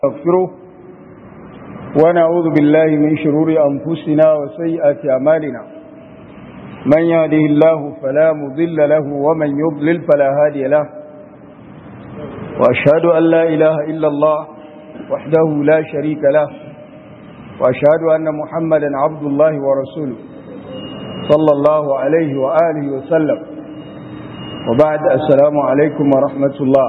نستغفره ونعوذ بالله من شرور أنفسنا وسيئات أعمالنا من يهده الله فلا مضل له ومن يضلل فلا هادي له وأشهد أن لا إله إلا الله وحده لا شريك له وأشهد أن محمدا عبد الله ورسوله صلى الله عليه وآله وسلم وبعد السلام عليكم ورحمة الله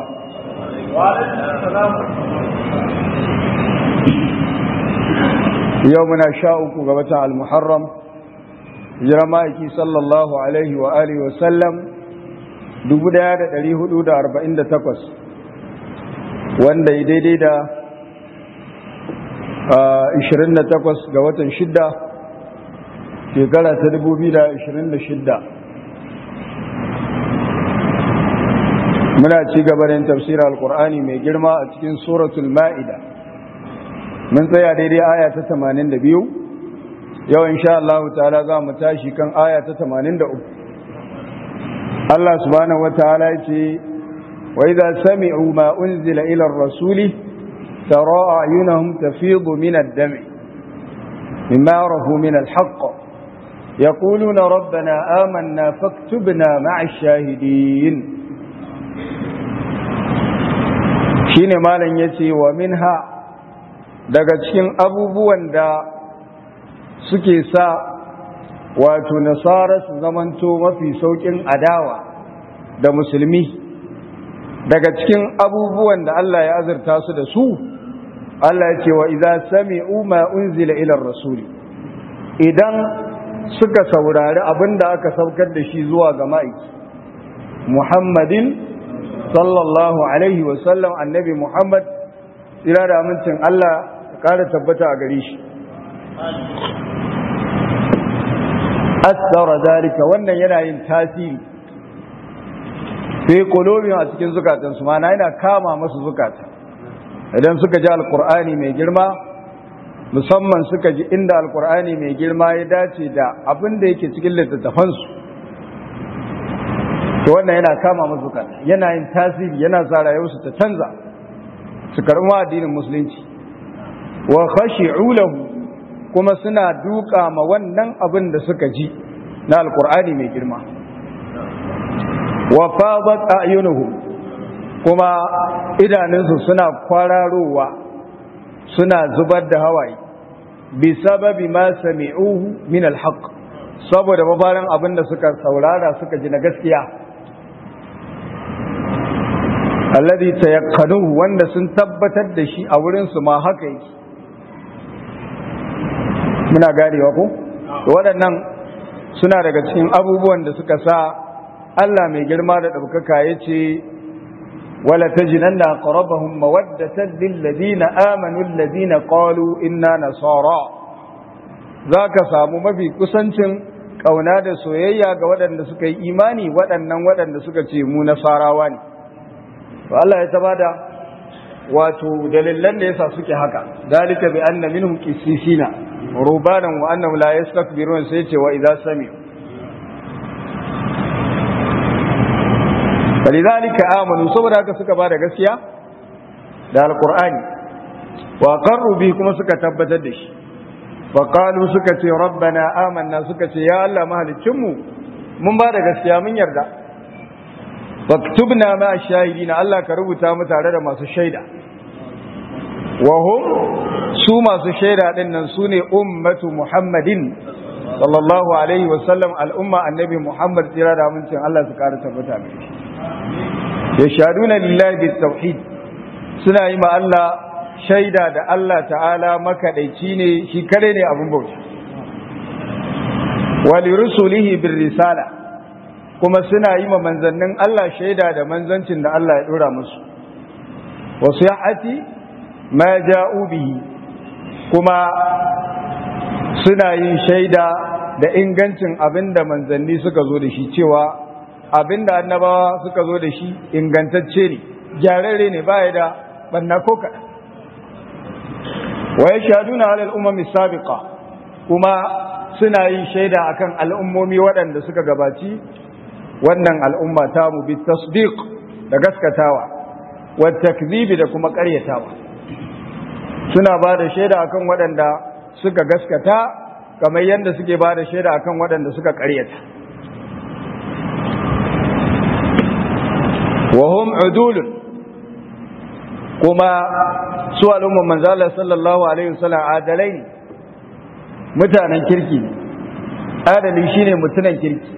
yau muna sha uku ga watan al-muharram hijira ma'aiki sallallahu alaihi wa alihi wa sallam 1448 wanda ya daidai da 28 ga watan shidda shekara ta 2026 muna ci gaba da tafsirar al-qur'ani mai girma a cikin suratul ma'ida mun tsaya daidai aya ta 82 yau insha Allah ta'ala za mu tashi kan aya ta 83 Allah subhanahu wataala yace wa idza sami'u ma unzila ila ar-rasuli tara a'yunahum tafidu min ad-dam'i mimma arafu min al-haqq yaquluna rabbana amanna faktubna ma'a ash-shahidin shine malam yace wa minha daga cikin abubuwan da suke sa wato nasara su zamanto mafi saukin adawa da musulmi daga cikin abubuwan da Allah ya azurta su da su Allah ya ce wa idza sami'u ma unzila ila rasuli idan suka saurari abinda aka saukar da shi zuwa ga ma'aiki Muhammadin sallallahu alaihi wa sallam annabi Muhammad tsira da amincin Allah ƙara tabbata a gare shi asara dalika wannan yana yin tasiri sai kolobin a cikin zukatansu mana yana kama masu zukata idan suka ji alkur'ani mai girma musamman suka ji inda alkur'ani mai girma ya dace da abin da yake cikin littattafansu to wannan yana kama masu zukata yana yin tasiri yana sa rayuwarsu ta canza su karɓi addinin musulunci wa khashi'u lahu kuma suna duka ma wannan abin da suka ji na alkur'ani mai girma wa fadat a'yunuhum kuma idanunsu suna kwararowa suna zubar da hawaye bi sababi ma sami'uhu min alhaq saboda mabaran abin da suka saurara suka ji na gaskiya alladhi tayaqanuhu wanda sun tabbatar da shi a wurin su ma haka yake muna garewa ko waɗannan suna daga cikin abubuwan da suka sa Allah mai girma da ɗaukaka ya ce wala tajinanna aqrabahum mawaddatan lil ladina amanu alladhina qalu inna nasara zaka samu mafi kusancin kauna da soyayya ga waɗanda suka yi imani waɗannan waɗanda suka ce mu nasarawa ne to Allah ya tabada wato dalilan da yasa suke haka dalika bi anna minhum qissisina rubanan wa annahum la yastakbirun sai ce wa idza sami'u falidhalika amanu saboda haka suka bada gaskiya da alqur'ani wa qarru bi kuma suka tabbatar da shi wa qalu suka ce rabbana amanna suka ce ya Allah mahalicin mu mun bada gaskiya mun yarda faktubna ma shahidina Allah ka rubuta mu tare da masu shaida wa hum su masu shaida din nan sune ummatu muhammadin sallallahu alaihi wa sallam al'umma annabi muhammad tsira da amincin Allah su kara tabbata mai ya shaduna lillahi bit tauhid suna yi ma Allah shaida da Allah ta'ala makaɗaici ne shi kare ne abin bauta wa li rusulihi bir risala kuma suna yi ma manzannin Allah shaida da manzancin da Allah ya dora musu wasu ya'ati ma ja'u bihi kuma suna yin shaida da ingancin abin da manzanni suka zo da shi cewa abin da annabawa suka zo da shi ingantacce ne gyararre ne baya da banna ko kaɗan wa ya shaduna alal umami sabiqa kuma suna yin shaida akan al'ummomi waɗanda suka gabaci wannan al'umma ta mu bi tasdiq da gaskatawa wa takzibi da kuma ƙaryatawa suna ba da shaida akan waɗanda suka gaskata kamar yadda suke ba da shaida akan waɗanda suka ƙaryata wahum udulun kuma su al'umman manzala sallallahu alaihi wasallam adalai ne mutanen kirki adali shine mutunan kirki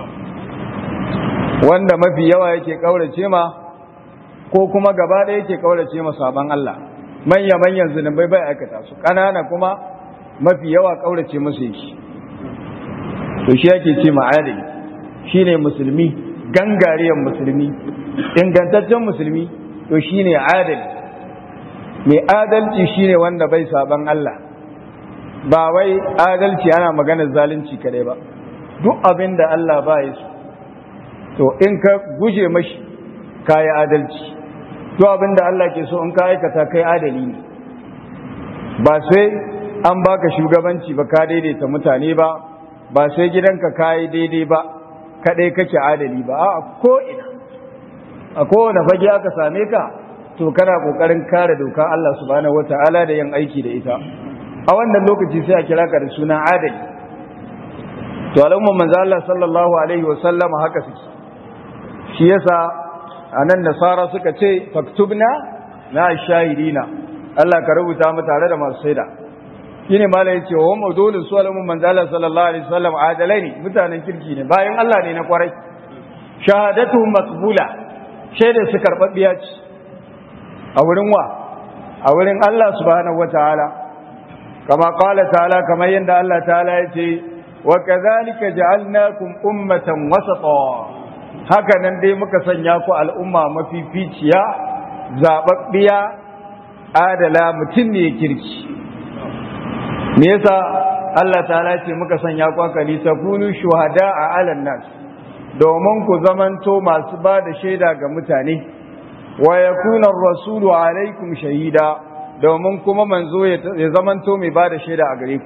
wanda mafi yawa yake kaurace ma ko kuma gaba da yake kaurace ma saban Allah manya manyan zunubai bai aikata su kanana kuma mafi yawa kaurace musu yake to shi yake ce ma'adali shine musulmi gangariyan musulmi ingantaccen musulmi to shine adali mai adalci shine wanda bai saban Allah ba wai adalci ana maganar zalunci kadai ba duk abin da Allah ba ya so to in ka guje mashi kayi adalci to abin da Allah ke so in ka aikata kai adali ne ba sai an baka shugabanci ba ka daidaita mutane ba ba sai gidanka kayi daidai ba kadai kake adali ba a ko ina a kowane fage aka same ka to kana kokarin kare doka Allah subhanahu wataala da yin aiki da ita a wannan lokaci sai a kira ka da sunan adali to al'umman manzo Allah sallallahu alaihi wa sallam haka suke shi yasa anan nasara suka ce faktubna na shahidina Allah ka rubuta mu tare da masu shaida shine malai yace wa mawdulun su al'umman manzo Allah sallallahu alaihi wa sallam adalai ne mutanen kirki ne bayan Allah ne na kwarai shahadatuhum maqbula shaidar su karbabbiya ce a wurin wa a wurin Allah subhanahu wataala kama qala ta'ala kamar yadda Allah ta'ala ya ce wa kadhalika ja'alnakum ummatan wasata haka nan dai muka sanya ku al'umma mafificiya zababbiya adala mutum ne kirki me yasa Allah ta'ala ce muka sanya ku akali takunu shuhada'a 'alan nas domin ku zamanto masu ba da shaida ga mutane wa yakuna ar-rasulu 'alaykum shahida domin kuma manzo ya zamanto mai ba da shaida a gare ku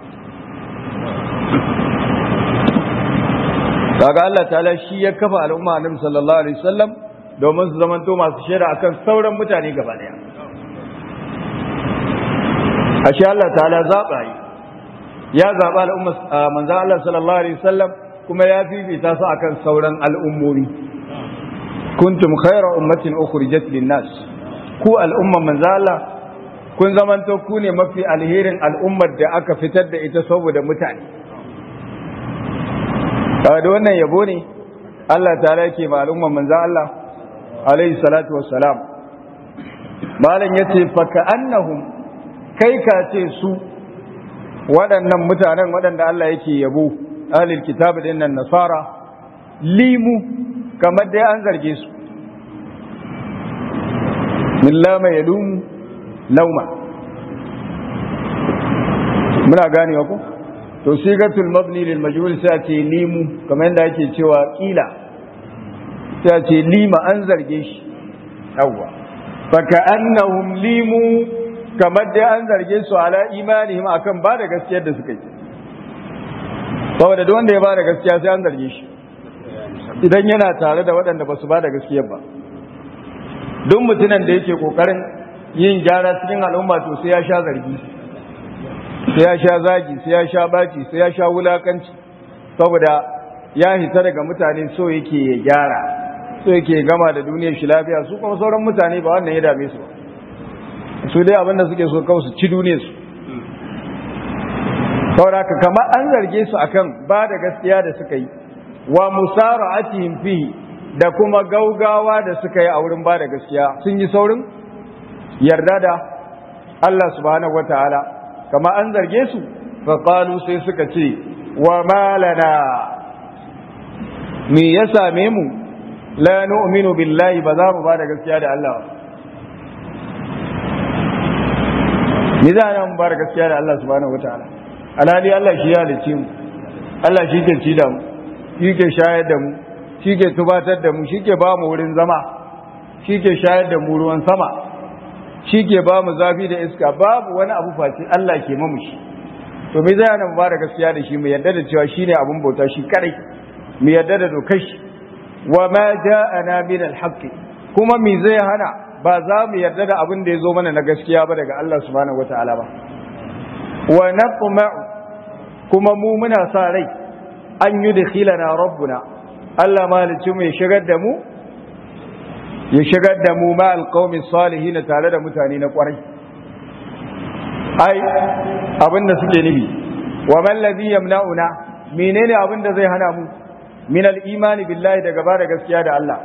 kaga Allah ta'ala shi ya kafa al'umma annabi sallallahu alaihi wasallam domin su zamanto masu shaida akan sauran mutane gaba daya ashe Allah ta'ala zaba yi ya zaba al'umma manzo Allah sallallahu alaihi wasallam kuma ya fifita su akan sauran al'ummomi kuntum khayra ummatin ukhrijat lin-nas ku al'umma manzo Allah kun zamanto ku ne mafi alherin al'ummar da aka fitar da ita saboda mutane da wannan yabo ne Allah ta yake ma al'ummar manzo Allah alaihi salatu wassalam malam yace fa ka'annahum kai ka ce su waɗannan mutanen waɗanda Allah yake yabo ahlul kitab din nan nasara limu kamar dai an zarge su min lama yalumu lauma muna ganewa ko to sigatul mabni lil majhul sai ce limu kamar yadda ake cewa kila sai ce lima an zarge shi yawwa faka annahum limu kamar dai an zarge su ala imanihim akan ba da gaskiyar da suka yi saboda duk wanda ya ba da gaskiya sai an zarge shi idan yana tare da waɗanda ba su ba da gaskiyar ba duk mutumin da yake kokarin yin gyara cikin al'umma to sai ya sha zargi sai ya sha zagi sai ya sha baci sai ya sha wulakanci saboda ya hita daga mutane so yake ya gyara so yake gama da duniyar shi lafiya su kuma sauran mutane ba wannan ya dame su ba su dai abinda suke so kawai su ci duniyar su saboda kamar an zarge su akan ba da gaskiya da suka yi wa musara'atihim fihi da kuma gaugawa da suka yi a wurin ba da gaskiya sun yi saurin yarda da Allah subhanahu wataala kama an zarge su faƙalu sai suka ce wa malana me ya same mu la nu'minu billahi ba za mu ba da gaskiya da Allah ni za a mu ba da gaskiya da Allah subhanahu wataala alhali Allah shi ya halice mu Allah shi ke ci da mu shi ke shayar da mu shi ke tubatar da mu shi ke ba mu wurin zama shi ke shayar da mu ruwan sama shi ke ba mu zafi da iska babu wani abu face Allah ke mamu shi to me zai hana mu ba da gaskiya da shi mu yarda da cewa shine abun bauta shi kadai mu yarda da dokar shi wa ma ja'ana min al kuma me zai hana ba za mu yarda da abin da ya zo mana na gaskiya ba daga Allah subhanahu wata'ala ba wa natma'u kuma mu muna sa rai an yi da khilana rabbuna Allah malici mu ya shigar da mu ya shigar da mu ma alqawmi salihin tare da mutane na kwarai ai abin da suke nufi wa man ladhi yamna'una menene abin da zai hana mu min al-imani billahi daga ba da gaskiya da Allah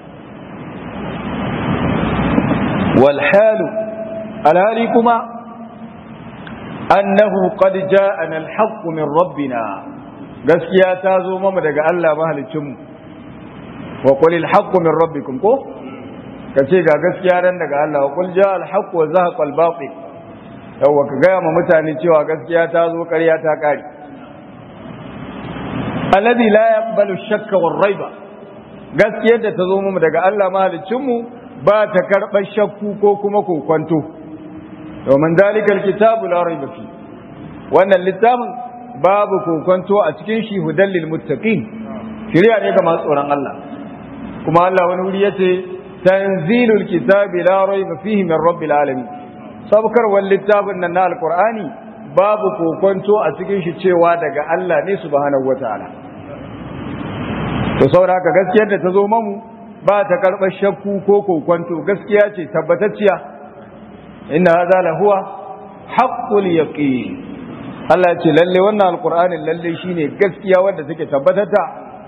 wal halu alhali kuma annahu qad ja'ana al-haqq min rabbina gaskiya ta zo mama daga Allah mahalicin mu wa qul al-haqq min rabbikum ko kace ga gaskiya ran daga Allah wa qul ja'a al-haqq wa zahaqa al-batil yawa ka ga ma mutane cewa gaskiya ta zo ƙarya ta kare alladhi la yaqbalu ash-shakka war-rayba gaskiyar da ta zo mu daga Allah mahalicin mu ba ta karɓar shakku ko kuma kokwanto domin zalikal kitabu la raiba fi wannan littafin babu kokwanto a cikin shi hudan lil muttaqin shari'a ne ga masu tsoron Allah kuma Allah wani wuri yace tanzilul kitabi la raiba fihi min rabbil alamin sabkarwar littafin nan na alqur'ani babu kokwanto a cikin shi cewa daga Allah ne subhanahu wataala to saboda haka gaskiyar da ta zo mamu ba ta karɓar shakku ko kokwanto gaskiya ce tabbatacciya inna hadha la huwa haqqul yaqin Allah ce lalle wannan alqur'anin lalle shine gaskiya wanda take tabbatata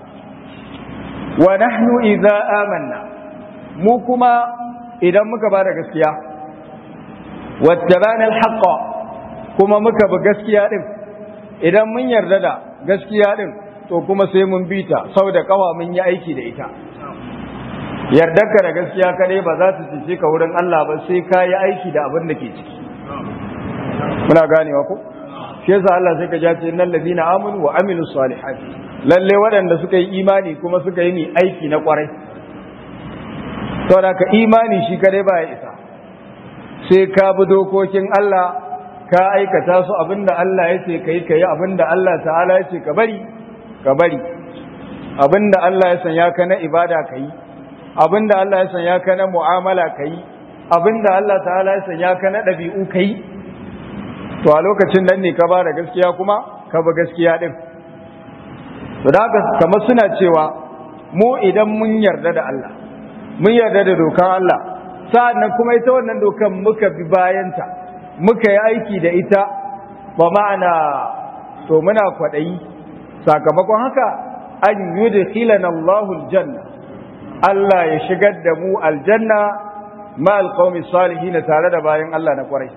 wa nahnu idza amanna mu kuma idan muka ba da gaskiya wattabana alhaqqa kuma muka bi gaskiya din idan mun yarda da gaskiya din to kuma sai mun bita saboda kawa mun yi aiki da ita yardarka da gaskiya kadai ba za ta cice ka wurin Allah ba sai ka yi aiki da abin da ke ciki muna ganewa ko shi yasa Allah sai ka ja ce innal ladina amanu wa amilus salihati lalle waɗanda suka yi imani kuma suka yi ni aiki na kwarai saboda ka imani shi kadai ba ya isa sai ka bi dokokin Allah ka aikata su abinda Allah ya ce kai kai abinda Allah ta'ala ya ce ka bari ka bari abinda Allah ya sanya ka na ibada ka yi abinda Allah ya sanya ka na mu'amala ka yi abinda Allah ta'ala ya sanya ka na ɗabi'u ka yi to a lokacin nan ne ka ba da gaskiya kuma ka ba gaskiya ɗin to da kamar suna cewa mu idan mun yarda da Allah mun yarda da dokan Allah sa'annan kuma ita wannan dokan muka bi bayanta muka yi aiki da ita ba ma'ana to muna kwaɗayi sakamakon haka an yudkhilana Allahu aljanna Allah ya shigar da mu aljanna ma alqawmi salihin tare da bayan Allah na kwarai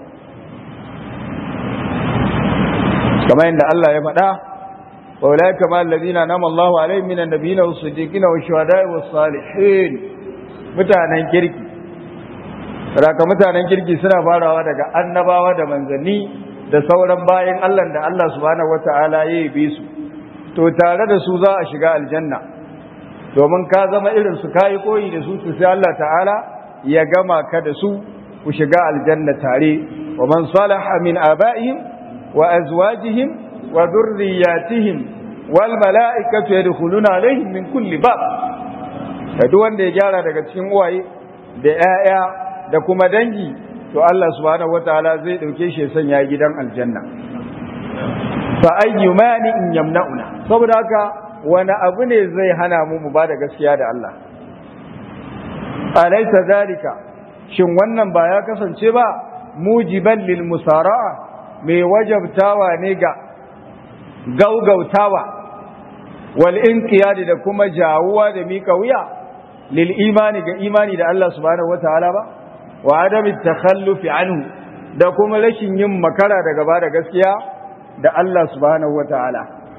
kamar yadda Allah ya faɗa wa ulaika ma alladhina nama Allahu alaihim minan nabiyina was-siddiqina wash-shuhada'i was-salihin mutanen kirki raka mutanen kirki suna farawa daga annabawa da manzanni da sauran bayan Allah da Allah subhanahu wata'ala ya yi su to tare da su za a shiga aljanna domin ka zama irin su kayi koyi da su sai Allah ta'ala ya gama ka da su ku shiga aljanna tare wa man salaha min aba'ihim wa azwajihim wa dhurriyyatihim wal mala'ikatu yadkhuluna alaihim min kulli bab da duk wanda ya gyara daga cikin uwaye da 'ya'ya da kuma dangi to Allah subhanahu wataala zai dauke shi ya sanya gidan aljanna fa ayyumani in yamna'una saboda haka wani abu ne zai hana mu mu bada gaskiya da Allah alaysa zalika shin wannan ba ya kasance ba mujiban lil musara'a mai wajabtawa ne ga gaugautawa wal inqiyad da kuma jawuwa da mika wuya lil imani ga imani da Allah subhanahu wataala ba wa adam takhallufi anhu da kuma rashin yin makara daga bada gaskiya da Allah subhanahu wataala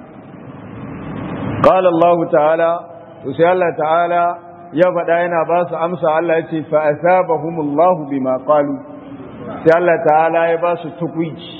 qala Allah ta'ala to sai Allah ta'ala ya faɗa yana ba su amsa Allah ya ce fa asabahumullahu bima qalu sai Allah ta'ala ya ba su tukwici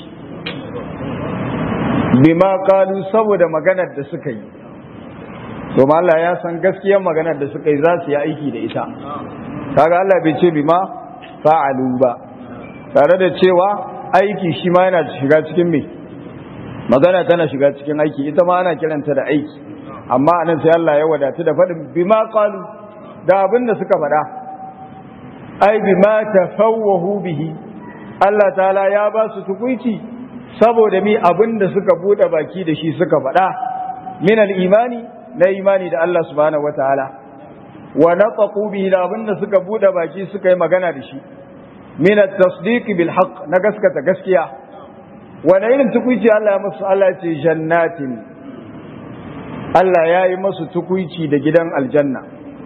bima qalu saboda maganar da suka yi to Allah ya san gaskiyar maganar da suka yi za su yi aiki da ita kaga Allah bai ce bima fa'alu ba tare da cewa aiki shi ma yana shiga cikin me magana tana shiga cikin aiki ita ma ana kiranta da aiki amma anan sai Allah ya wadatu da faɗin bima qalu da abin da suka faɗa ai bima tafawwahu bihi Allah ta'ala ya ba su tukuici saboda mi abinda suka bude baki da shi suka faɗa min al-imani na imani da Allah subhanahu wataala wa naqaqu bihi da abinda suka bude baki suka yi magana da shi min at-tasdiq bil haqq na gaskata gaskiya wani irin tukuici Allah ya musu Allah ya ce jannatin Allah ya yi masu tukuici da gidan aljanna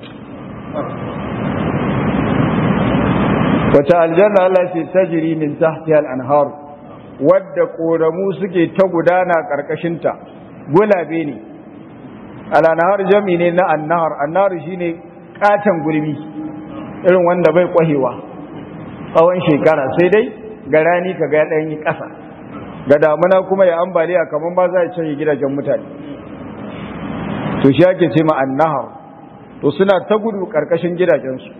wace aljanna Allah ce tajiri min tahti al-anhar wadda koramu suke ta gudana karkashinta gulabe ne al-anhar jami ne na annahar annahar shine katan gulbi irin wanda bai kwahewa tsawon shekara sai dai ga rani ka ga ɗan yi ƙasa ga damuna kuma ya ambaliya kamar ba za a canye gidajen mutane to shi ake ce ma annahar to suna ta gudu karkashin gidajensu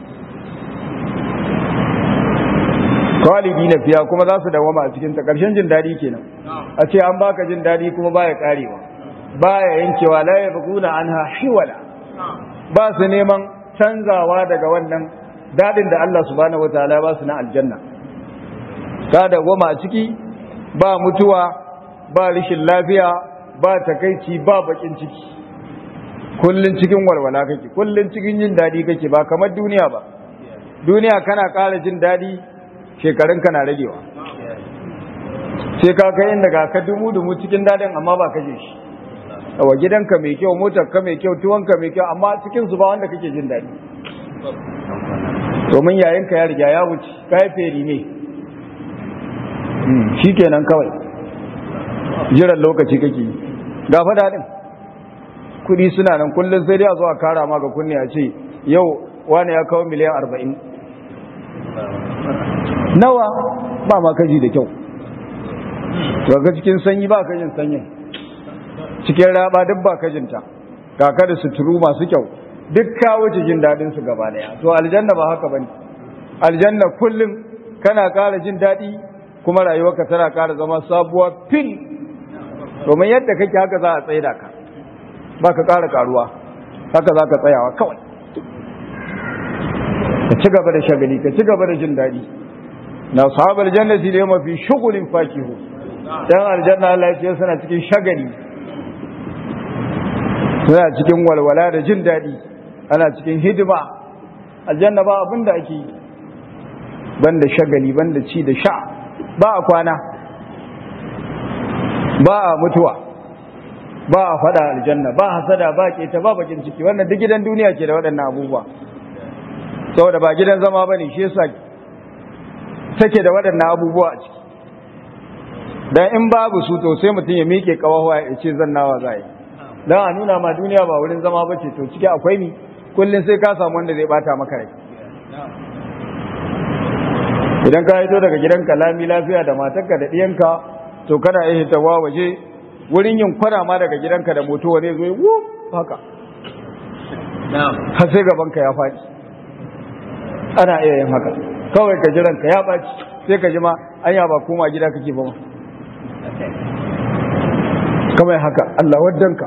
kwalibi na fiya kuma za su dawama a cikin ta karshen jin daɗi kenan a ce an baka jin daɗi kuma baya karewa baya yankewa la ya buguna anha hiwala ba su neman canzawa daga wannan daɗin da Allah subhanahu wataala ba su na aljanna ka dawama a ciki ba mutuwa ba rishin lafiya ba takaici ba bakin ciki kullun cikin walwala kake kullun cikin jin dadi kake ba kamar duniya ba duniya kana ƙara jin dadi shekarun kana ragewa sai ka kai inda ga ka dumu dumu cikin dadin amma ba kaje shi wa gidanka mai kyau motar ka mai kyau tuwonka mai kyau amma cikin su ba wanda kake jin dadi domin yayin ka ya riga ya wuce kai feri ne shikenan kawai jiran lokaci kake yi ga fa dadin kudi suna nan kullum sai dai a zo a kara ma ga kunne a ce yau wani ya kawo miliyan arba'in nawa ba ma kaji da kyau ga cikin sanyi ba kajin sanyin cikin raba duk ba kajinta kaka da suturu masu kyau duk kawo jin daɗin su gaba daya to aljanna ba haka bane aljanna kullum kana ƙara jin daɗi kuma rayuwarka tana ƙara zama sabuwa fil domin yadda kake haka za a tsaida ka ba ka ƙara ƙaruwa haka za ka tsayawa kawai ka ci gaba da shagali ka ci gaba da jin daɗi na sahabar jannati da mafi shugulin fakihu dan aljanna Allah ya suna cikin shagali suna cikin walwala da jin daɗi ana cikin hidima aljanna ba abin da ake yi banda shagali banda ci da sha ba a kwana ba a mutuwa ba a fada aljanna ba hasada ba keta ba bakin ciki wannan duk gidan duniya ke da waɗannan abubuwa saboda ba gidan zama bane shi yasa take da waɗannan abubuwa a ciki dan in babu su to sai mutum ya miƙe kawawa ya ce zan nawa za yi dan a nuna ma duniya ba wurin zama ba ce to ciki akwai ni kullum sai ka samu wanda zai bata maka rai idan ka hito daga gidanka lami lafiya da matarka da ɗiyanka to kana iya hitawa waje wurin yin kwana ma daga gidanka da moto wani zo wu haka har sai gabanka ya faɗi ana iya yin haka kawai ka jiranka ya ɓaci sai ka ji ma anya ba koma gida kake ba ma kamar haka Allah waddanka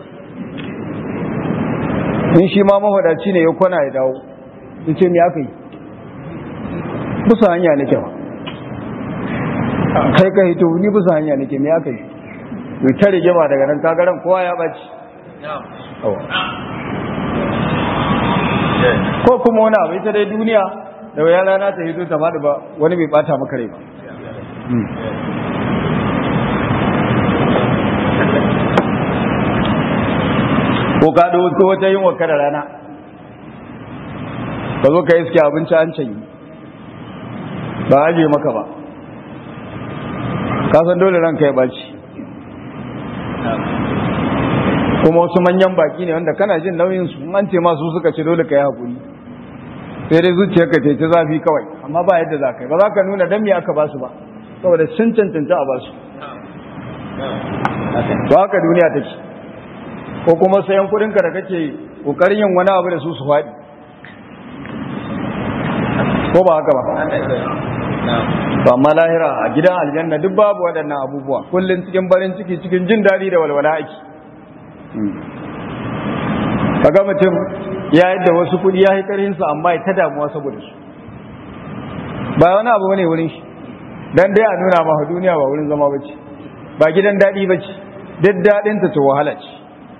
in shi ma mafadaci ne ya kwana ya dawo in ce me aka yi bisa hanya nake ba kai ka hito ni bisa hanya nake me aka yi to ta rigima daga nan kagaran kowa ya baci ko kuma wani abu ita dai duniya da waya rana ta hito ta faɗi ba wani bai bata maka rai ba ko ka da wata yin wakar rana ka zo ka iske abinci an canyi ba aje maka ba kasan dole ranka ya baci kuma wasu manyan baki ne wanda kana jin nauyin su an ce masu suka ce dole ka yi hakuri sai dai zuciyar ka ta zafi kawai amma ba yadda za ka yi ba za ka nuna dan me aka ba su ba saboda sun cancanta a ba su ba haka duniya take ko kuma sayan kudinka da kake kokarin yin wani abu da su su faɗi ko ba haka ba to amma lahira a gidan aljanna duk babu waɗannan abubuwa kullum cikin barin ciki cikin jin daɗi da walwala ake kaga mutum ya yadda wasu kuɗi ya yi ƙarhinsa amma ya ta damuwa saboda su ba wani abu bane wurin shi dan dai a nuna ma duniya ba wurin zama bace ba gidan daɗi bace duk daɗin ta wahala ce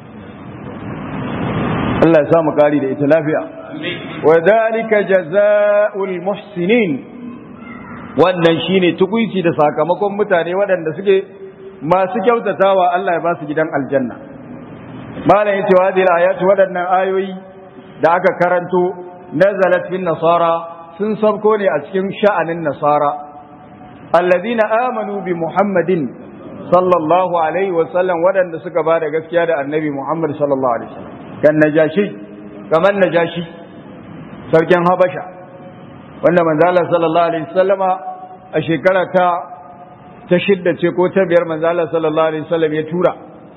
Allah ya samu kari da ita lafiya wa dalika jazaa'ul muhsinin wannan shine tukuici da sakamakon mutane waɗanda suke masu kyautatawa Allah ya ba su gidan aljanna malam yace wa hadhihi ayatu waɗannan ayoyi da aka karanto nazalat fin nasara sun sabko ne a cikin sha'anin nasara alladhina amanu bi muhammadin sallallahu alaihi wa sallam waɗanda suka ba da gaskiya da annabi muhammad sallallahu alaihi wa sallam kan najashi kamar najashi sarkin habasha wanda manzala sallallahu alaihi wasallama a shekara ta ta shidda ce ko ta biyar manzala sallallahu alaihi wasallam ya tura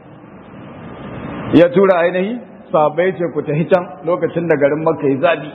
ya tura ainihi sahabbai ce ku tafi can lokacin da garin makka ya zabi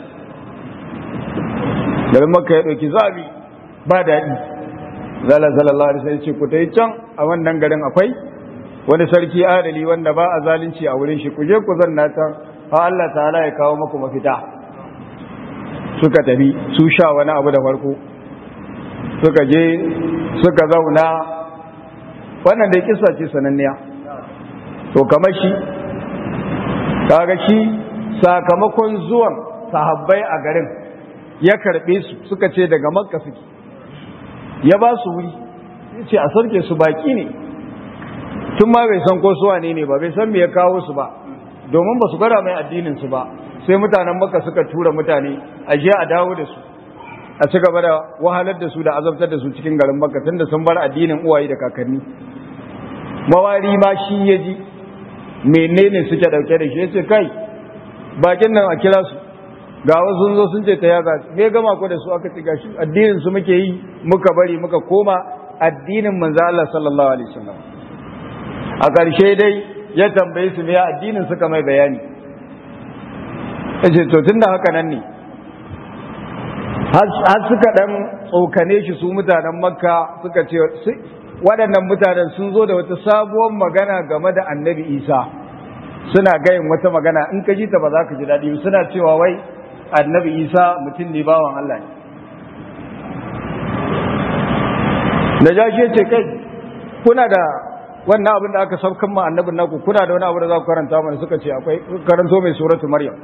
garin makka ya ɗauki zabi ba daɗi zala sallallahu alaihi wasallam ce ku tafi can a wannan garin akwai wani sarki adali wanda ba a zalunci a wurin shi ku je ku zanna can ha Allah ta'ala ya kawo maku mafita suka tafi su sha wani abu da farko suka je suka zauna wannan da kisa ce sananniya to kamar shi kaga shi sakamakon zuwan sahabbai a garin ya karbe su suka ce daga makka suke ya ba su wuri ya ce a sarke su baki ne tun ma bai san ko su wane ne ba bai san me ya kawo su ba domin ba su gwada mai addinin su ba sai mutanen maka suka tura mutane a je a dawo da su a ci gaba da wahalar da su da azabtar da su cikin garin makka tunda sun bar addinin uwaye da kakanni mawari ma shi ya ji menene suke dauke da shi ya ce kai bakin nan a kira su ga wasu zo sun ce ta yaga me gama ko da su aka ci gashi addinin su muke yi muka bari muka koma addinin manzo Allah sallallahu alaihi wasallam a ƙarshe dai ya tambaye su me addinin suka mai bayani yace to tunda haka nan ne har suka dan tsokane shi su mutanen makka suka ce waɗannan mutanen sun zo da wata sabuwar magana game da annabi isa suna gayin wata magana in ka ji ta ba za ka ji daɗi suna cewa wai annabi isa mutum ne bawan allah ne da jashi ce kai kuna da wannan abin da aka saukan ma annabin naku kuna da wani abu da za ku karanta mana suka ce akwai karanto mai suratu maryam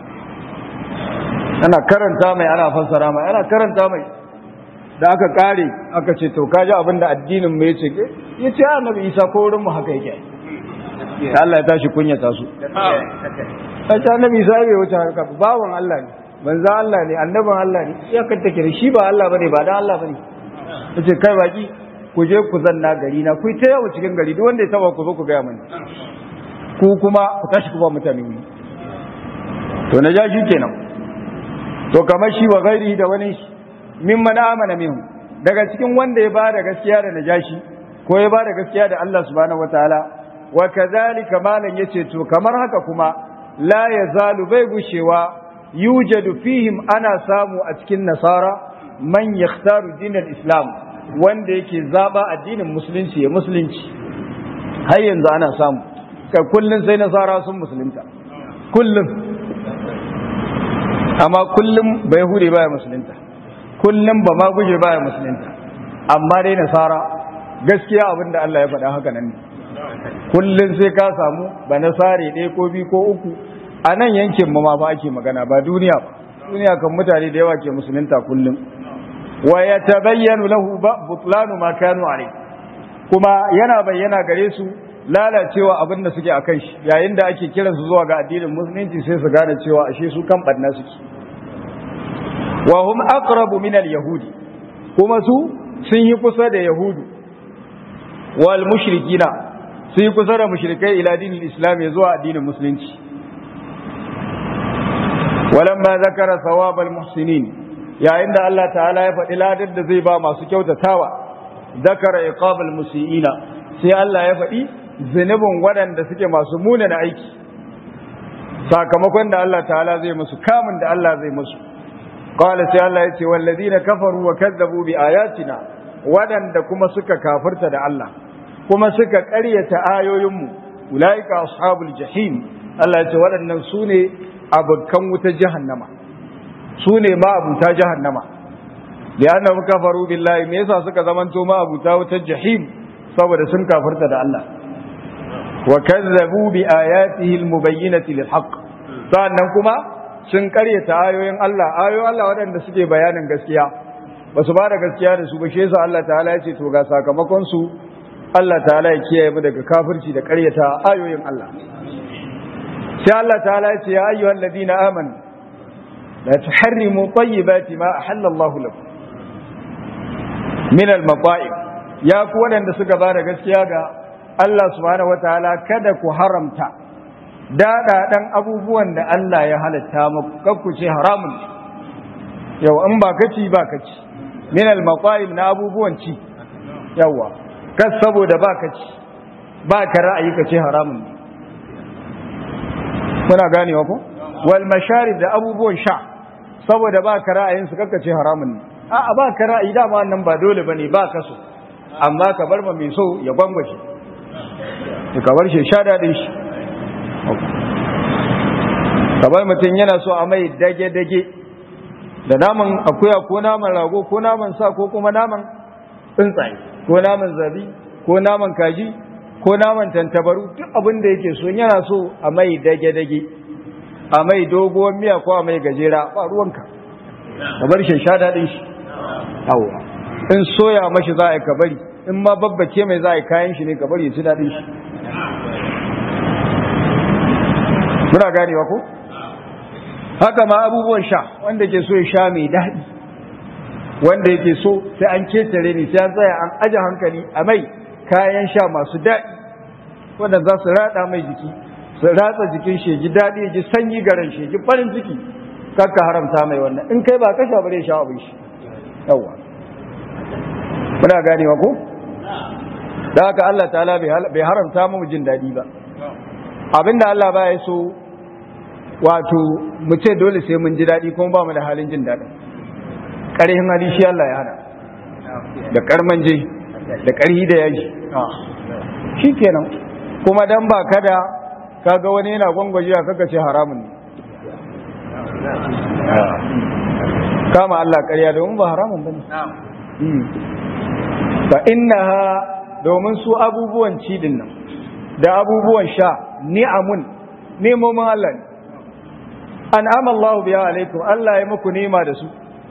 ana karanta mai ana fassara mai ana karanta mai da aka kare aka ce to kaji abin da addinin mu yace yace annabi Isa ko wurin mu haka yake Allah ya tashi kunyata su sai annabi Isa bai wuce haka bawon Allah ne manzo Allah ne annabin Allah ne ya kanta kire shi ba Allah bane ba dan Allah bane yace kai baki ku je ku zanna gari na ku ta yawo cikin gari duk wanda ya taba ku zo ku ga mani ku kuma ku tashi ku ba mutane wuri to na ja shi kenan to kamar shi wa gairi da wani mimman amana minhu daga cikin wanda ya bada gaskiya da najashi ko ya bada gaskiya da Allah subhanahu wataala wa kadhalika malan yace to kamar haka kuma la yazalu bai gushewa yujadu fihim ana samu a cikin nasara man yakhtaru dinal islam wanda yake zaba addinin musulunci ya musulunci har yanzu ana samu kai kullun sai nasara sun musulunta kullum amma kullum bai hure baya musulunta kullum ba ma guje baya musulunta amma dai nasara gaskiya abin da Allah ya faɗa haka nan ne kullum sai ka samu ba nasare ɗaya ko biyu ko uku a nan yankin ma ba ake magana ba duniya ba duniya kan mutane da yawa ke musulunta kullum wa ya tabayyanu lahu butlanu ma kanu alai kuma yana bayyana gare su lalacewa abin da suke akan shi yayin da ake kiransu zuwa ga addinin musulunci sai su gane cewa ashe su kan ɓanna suke wa hum aqrabu min al-yahudi kuma su sun yi kusa da yahudu wal mushrikina sun yi kusa da mushrikai ila dinin islam zuwa addinin musulunci walamma zakara thawab al-muhsinin yayin da Allah ta'ala ya faɗi ladar da zai ba masu kyautatawa zakara iqab al-musiina sai Allah ya faɗi zunubin waɗanda suke masu munana aiki sakamakon da Allah ta'ala zai musu kamun da Allah zai musu قال سي الله يتي والذين كفروا وكذبوا بآياتنا ودن كما سكا كافرت دا الله كما سكا قرية آيوهم أولئك أصحاب الجحيم الله يتي ودن سوني أبكم وتجهنم سوني ما أبو تجهنم li'annahum kafaru billahi me yasa suka zamanto ma abuta wutar jahim saboda sun kafirta da Allah wa kazzabu bi ayatihi almubayyinati lilhaqq sannan kuma sun karyata ayoyin Allah ayoyin Allah waɗanda suke bayanin gaskiya ba su ba da gaskiya da su ba shi yasa Allah ta'ala ya ce to ga sakamakon su Allah ta'ala ya kiyaye mu daga kafirci da karyata ayoyin Allah sai Allah ta'ala ya ce ya ayyuhal ladina amanu la tuharrimu tayyibati ma ahalla Allah lakum min al-mata'im ya ku waɗanda suka ba da gaskiya ga Allah subhanahu wataala kada ku haramta daɗaɗan abubuwan da Allah ya halatta muku kakku ce haramun yau in ba kaci ba kaci min al-maqaim na abubuwan ci yawa kas saboda ba kaci ba ka ra'ayi kace haramun muna ganewa ko wal masharib da abubuwan sha saboda ba ka ra'ayin su kakka ce haramun ne a'a ba ka ra'ayi dama nan ba dole bane ba ka so amma ka bar ma mai so ya gwangwace ka bar shi sha dadin shi kamar mutum yana so a mai dage-dage da naman akuya ko naman rago ko naman sa ko kuma naman tsuntsaye ko naman zabi ko naman kaji ko naman tantabaru duk abin da yake so yana so a mai dage-dage a mai doguwar miya ko a mai gajera ba ruwanka ka bar shi sha daɗin shi hawa in soya mashi za a yi ka bari in ma babbace mai za a yi kayan shi ne ka bari ya ci daɗin shi muna ganewa ko haka ma abubuwan sha wanda ke so ya sha mai daɗi wanda yake so sai an ketare ni sai an tsaya an aje hankali a mai kayan sha masu daɗi wanda za su rada mai jiki su ratsa jikin shi ji daɗi ji sanyi garan shi ji farin ciki kakka haramta mai wannan in kai ba ka sha bare sha abin shi yawa muna ganewa ko da haka Allah ta'ala bai haramta mu jin daɗi ba abinda Allah ba ya so wato mu ce dole sai mun ji daɗi kuma ba mu da halin jin daɗi ƙarhin hali shi Allah ya hana da ƙarman je da ƙarhi da yaji shi kenan kuma dan ba kada kaga wani yana gwangwaje a kaka ce haramun ne kama Allah ƙarya domin ba haramun ba ne fa innaha domin su abubuwan cidin nan da abubuwan sha ni'amun nemomin Allah ne an amallahu biya alaikum Allah ya muku nema da su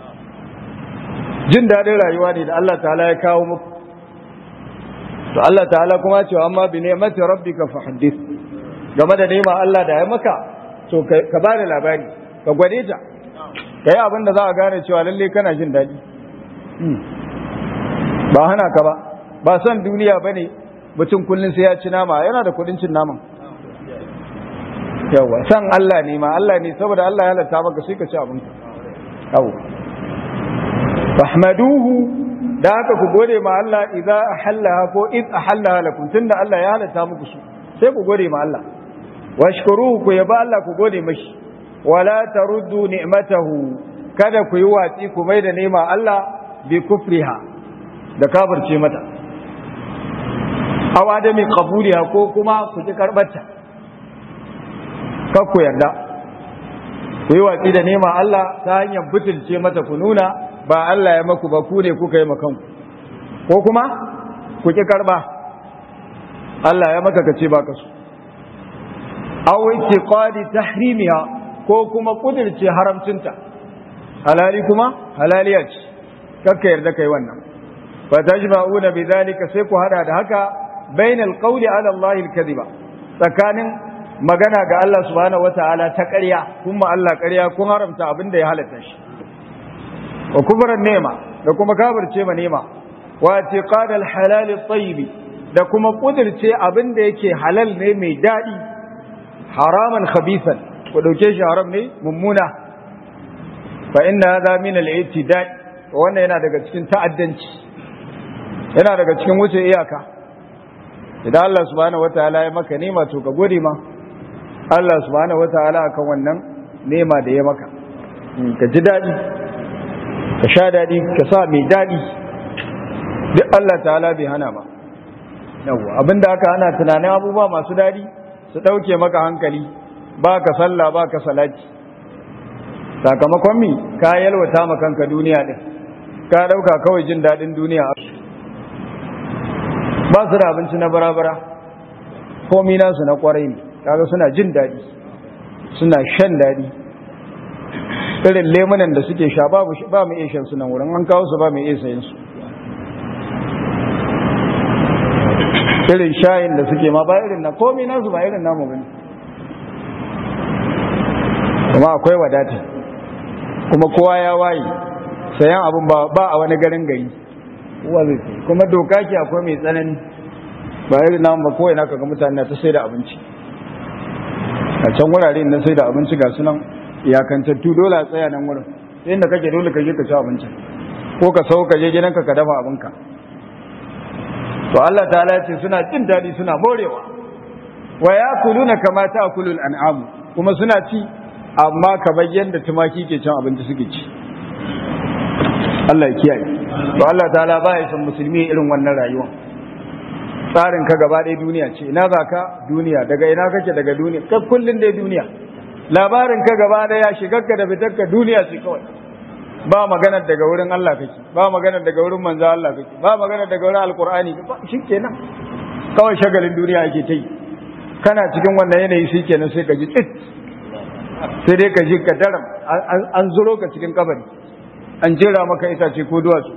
jin daɗin rayuwa ne da Allah ta'ala ya kawo muku to Allah ta'ala kuma cewa amma bi ni'mati rabbika fa haddith game da nema Allah da ya maka to ka ba da labari ka gwade ta ka yi abin da za a gane cewa lalle kana jin daɗi ba hana ka ba ba son duniya ba ne mutum kullum sai ya ci nama yana da kuɗin cin naman yawa san Allah ne ma Allah ne saboda Allah ya halatta maka sai ka ci abin ka yawa fahmaduhu da haka ku gode ma Allah idza ahallaha ko id ahallaha lakum tunda Allah ya halatta muku su sai ku gode ma Allah washkuruhu ku yaba Allah ku gode mashi wala taruddu ni'matahu kada ku yi watsi ku mai da nema Allah bi kufriha da kafirce mata aw adami qabuliha ko kuma ku ki karbarta kar ku yarda ku yi watsi da nema Allah ta hanyar butulce mata ku nuna ba Allah ya maku ba ku ne kuka yi makanku ko kuma ku ki karba Allah ya maka kace ba ka so aw itiqadi tahrimiha ko kuma kudirce haramcinta halali kuma halaliya ce kakka yarda kai wannan fa tajma'una bidhalika sai ku hada da haka bainal qawli ala Allah al-kadhiba tsakanin magana ga Allah subhanahu wata'ala ta ƙarya kuma Allah ƙarya kun haramta abin da ya halatta shi wa kubran nema da kuma kafirce ma nema wa itiqad al-halal at-tayyib da kuma kudirce abin da yake halal ne mai dadi haraman khabithan ku dauke shi haram ne mummuna fa inna hadha min al-i'tida wannan yana daga cikin ta'addanci yana daga cikin wuce iyaka idan Allah subhanahu wataala ya maka nema to ka gode ma Allah subhanahu wataala akan wannan nema da ya maka ka ji dadi ka sha dadi ka sa mai dadi duk Allah ta'ala bai hana ba yawa abinda aka hana tunanin abubuwa masu dadi su dauke maka hankali ba ka sallah ba ka salati sakamakon mi ka yalwata ma kanka duniya din ka ɗauka kawai jin daɗin duniya ba su da abinci na bara-bara komi nasu na kwarai ne kaga suna jin daɗi suna shan daɗi irin lemunan da suke sha ba mu iya shan sunan wurin an kawo su ba mu iya sayin su irin shayin da suke ma ba irin na komi nasu ba irin namu bane kuma akwai wadata kuma kowa ya waye sayan abun ba a wani garin gari kowa zai sai kuma doka ke akwai mai tsanani ba irin namu ba kowai naka ga mutane ta sai da abinci a can wurare na sai da abinci ga sunan iyakantattu dole a tsaya nan wurin sai inda kake dole ka je ka ci abincin ko ka sau ka je gidanka ka dafa abinka to Allah ta'ala ya ce suna jin daɗi suna morewa wa yakuluna kama ta'kulul an'am kuma suna ci amma kamar yadda tumaki ke cin abinci suke ci Allah ya kiyaye to Allah ta'ala ba ya san musulmi irin wannan rayuwa tsarin ka gaba ɗaya duniya ce ina za ka duniya daga ina kake daga duniya kai kullun dai duniya labarin ka gaba ɗaya shigarka da fitarka duniya ce kawai ba maganar daga wurin Allah kake ba maganar daga wurin manzo Allah kake ba maganar daga wurin alqur'ani shikenan kawai shagalin duniya ake ta yi kana cikin wannan yanayi shikenan sai ka ji tsit sai dai ka ji ka daram an zuro ka cikin kabari an jera maka itace ko duwatsu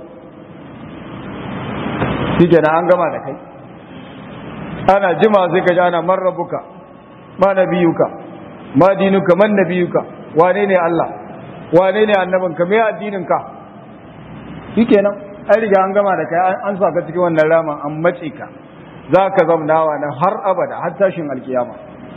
shikenan an gama da kai ana jima sai ka ji ana man rabbuka ma nabiyuka ma dinuka man nabiyuka wane ne Allah wane ne annabinka me addininka shikenan an riga an gama da kai an sa ka cikin wannan ramin an mace ka za ka zamnawa na har abada har tashin alkiyama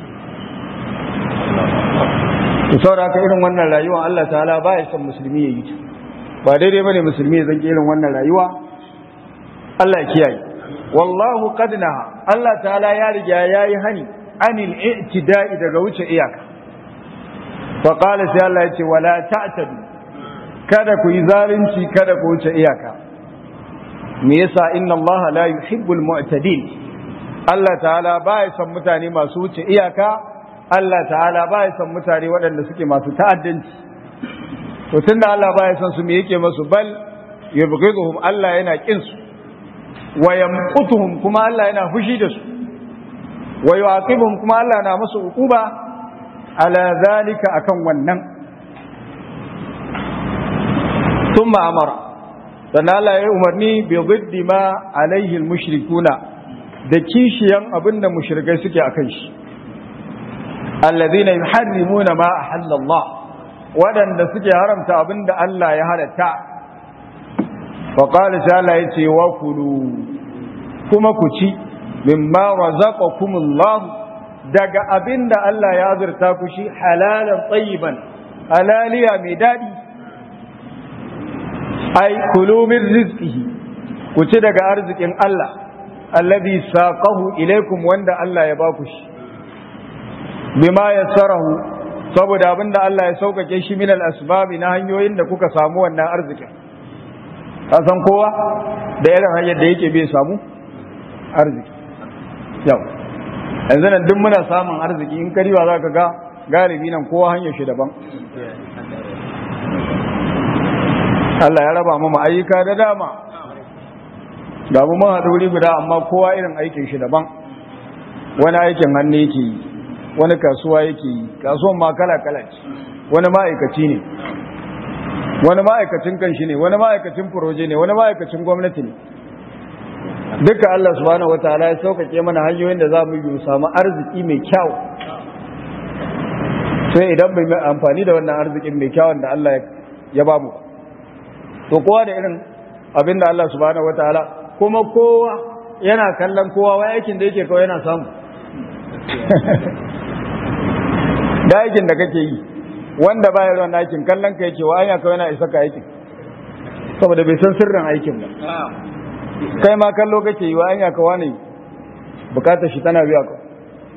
to saboda haka irin wannan rayuwa Allah ta'ala ba ya son musulmi ya yi ta ba daidai bane musulmi ya zanki irin wannan rayuwa Allah ya kiyaye wallahu qad naha Allah ta'ala ya riga yayi hani anil i'tida'i daga wuce iyaka fa qala sai Allah ya ce wala ta'tadu kada ku yi zalunci kada ku wuce iyaka me yasa inna Allah la yuhibbul mu'tadin Allah ta'ala ba ya son mutane masu wuce iyaka Allah ta'ala ba ya son mutane waɗanda suke masu ta'addanci to tunda Allah ba ya son su me yake masu bal yubghiduhum Allah yana kin su wa yamqutuhum kuma Allah yana fushi da su wa yu'aqibuhum kuma Allah na musu uquba ala zalika akan wannan thumma amara sannan Allah ya umarni bi ziddi ma alaihi mushrikuna da kishiyan abinda mushrikai suke akan shi alladhina yuharrimuna ma ahalla Allah wadanda suke haramta abinda Allah ya halatta fa qala ta'ala yace wa kulu kuma ku ci mimma razaqakumullah daga abinda Allah ya azurta ku shi halalan tayyiban halaliya mai dadi ai kulu min rizqihi ku ci daga arzikin Allah alladhi saqahu ilaykum wanda Allah ya baku shi bima yassarahu saboda abinda Allah ya saukake shi min al-asbab na hanyoyin da kuka samu wannan arzikin ka san kowa da irin hanyar da yake bai samu arziki yau yanzu nan duk muna samun arziki in kariwa za ka ga galibi nan kowa hanyar shi daban Allah ya raba mu ayyuka da dama ga mu mun haɗu wuri guda amma kowa irin aikin shi daban wani aikin hannu yake yi wani kasuwa yake yi kasuwan ma kala kala ce wani ma'aikaci ne wani ma'aikacin kanshi ne wani ma'aikacin furoje ne wani ma'aikacin gwamnati ne duka Allah subhanahu wataala ya sauƙaƙe mana hanyoyin da za mu yi samu arziki mai kyau sai idan bai mai amfani da wannan arzikin mai kyawun da Allah ya ba mu to kowa da irin abin da Allah subhanahu wataala kuma kowa yana kallon kowa wai aikin da yake kawai yana samu da aikin da kake yi wanda baya ruwan aikin kallon ka yake wa anya kawai yana isa ka aikin saboda bai san sirrin aikin ba kai ma kallo kake yi wa anya ka wani bukatar shi tana biya ka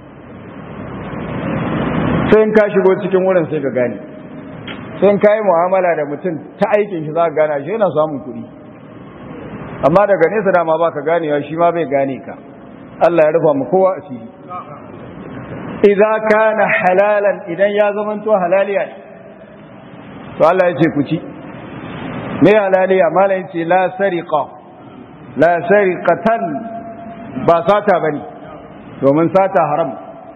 sai in ka shigo cikin wurin sai ka gane sai in ka yi mu'amala da mutum ta aikin shi za ka gane shi yana samun kuɗi amma daga nesa dama ba ka ganewa shi ma bai gane ka Allah ya rufa mu kowa a fili idza kana halalan idan ya zamanto halaliya to Allah ya ce ku ci me halaliya malam ce la sariqa la sariqatan ba sata bane domin sata haram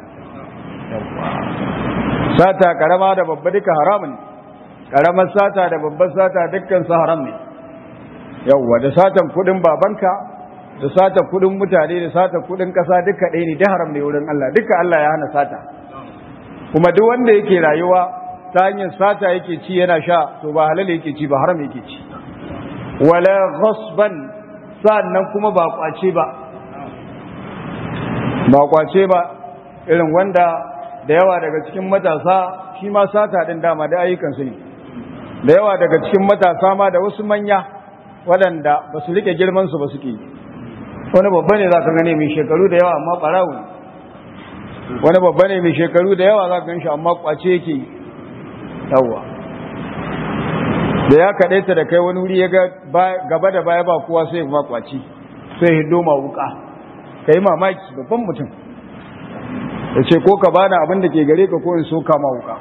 sata karama da babba duka haramun karamar sata da babbar sata dukkan su haram ne yawwa da satan kudin babanka da sata kudin mutane da sata kudin kasa duka ɗaya ne da haram ne wurin Allah duka Allah ya hana sata kuma duk wanda yake rayuwa ta hanyar sata yake ci yana sha to ba halal yake ci ba haram yake ci wala ghasban sannan kuma ba kwace ba ba kwace ba irin wanda da yawa daga cikin matasa shi ma sata din dama da ayyukan su ne da yawa daga cikin matasa ma da wasu manya waɗanda ba su rike girman su ba suke yi wani babba ne za ka gane mai shekaru da yawa amma ɓarawo wani babba ne mai shekaru da yawa za ka gan shi amma kwace yake yi yawwa da ya kaɗaita da kai wani wuri ya gaba da baya ba kowa sai kuma kwaci sai hiddo ma wuka ka yi mamaki babban mutum da ce ko ka bada abin da ke gare ka ko in so kama wuka